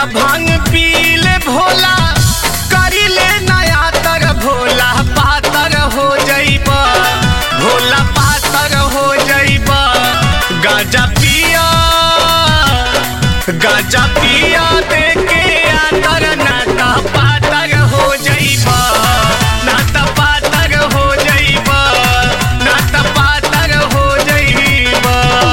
गांजा भांग पील भोला करिले नया तर भोला पातर हो जइब भोला पातर हो जइब गांजा पिया गांजा पिया देके आतर नाता पातर हो जइब नाता पातर हो जइब नाता पातर हो जइब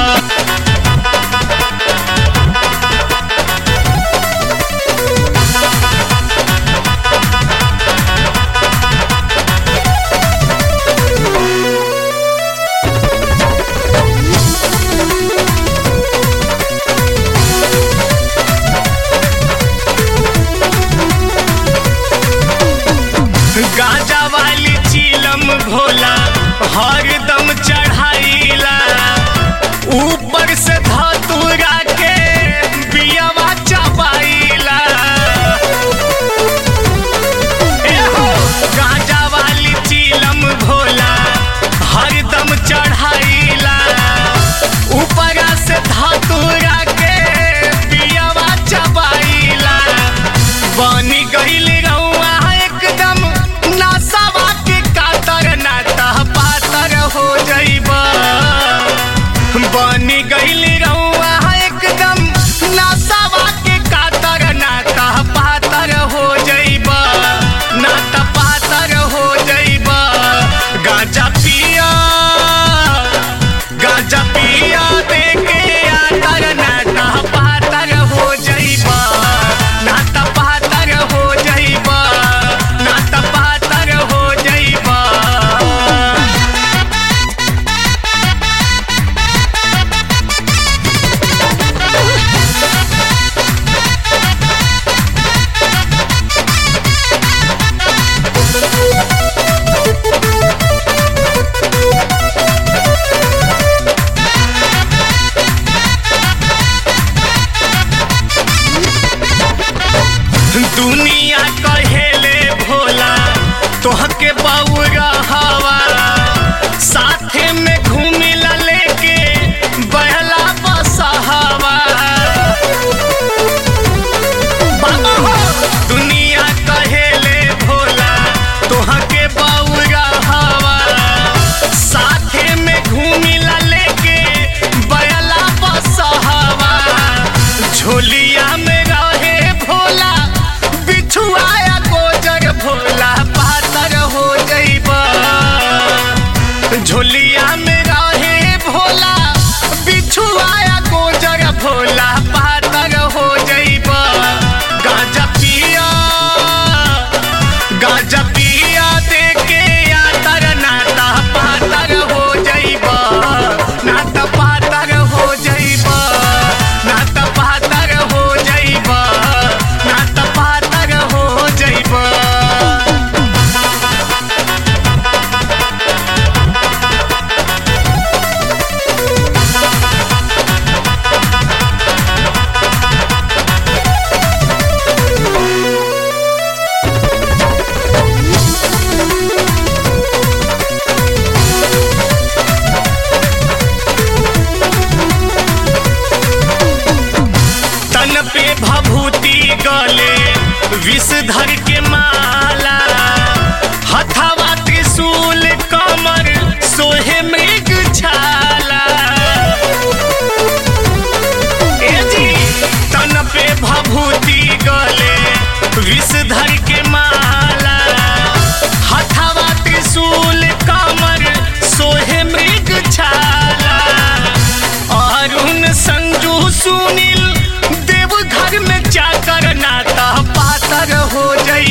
गाजा वाली चीलम भोला हरदम चढ़ाईला ऊपर से धतूरा के बियावा चबाईला एहो, गाजा वाली चीलम भोला हरदम चढ़ाईला ऊपर से धतूरा के बियावा चबाईला बनी गईल रउआ एकदम नसावा के कातर नाता पातर हो जइब बनी गईल रउआ एकदम नसावा के कातर नाता पातर हो जइब नाता पातर हो जइब गांजा पिया गांजा पिया देके आतर नाता पातर हो जइब नाता पातर हो जइब नाता पातर हो जइब दुनिया कहेले भोला तोहके बउरा हवा साथे में घूमिला लेके बहला बसहवा बाबा हो दुनिया कहेले भोला तोहके बउरा हवा साथे में घूमिला लेके बयला बसहवा झोलिया में रहे भोला बिछुआया गोजर भोला पातर हो जइब झोलिया में रहे भोला बिछुआया गोजर भोला पातर हो जइब गांजा पिया गांजा पिया देके आतर नाता पातर हो जइब नाता पातर हो जइब नाता पातर हो जइब नाता पातर हो जइब तन पे भभूति गले विषधर के माला हथवा त्रिशूल कमर सोहे मृग छाला ए जी तन पे भभूति गले विषधर के माला हथवा त्रिशूल कमर सोहे मृग छाला अरुण संजू सुनील देव घर में जाकर नाता पातर हो जई